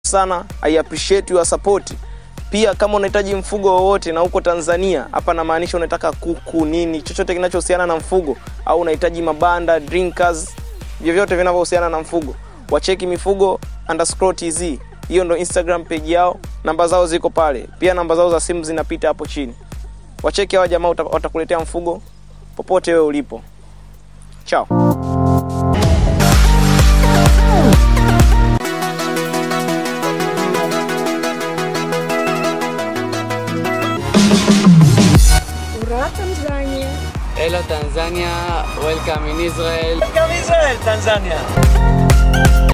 sana i appreciate your support pia kama unahitaji mfugo wowote na uko tanzania hapa namaanisha unataka kuku nini chochote kinachohusiana na mfugo au unahitaji mabanda drinkers vyovyote vinavyohusiana na mfugo wacheki mifugo underscore tz hiyo ndo instagram page yao namba zao ziko pale pia namba zao za simu zinapita hapo chini wacheki hawa jamaa uta- watakuletea mfugo popote wewe ulipo chao Ura Tanzania. Hello Tanzania, welcome in Israel. Welcome Israel, Tanzania.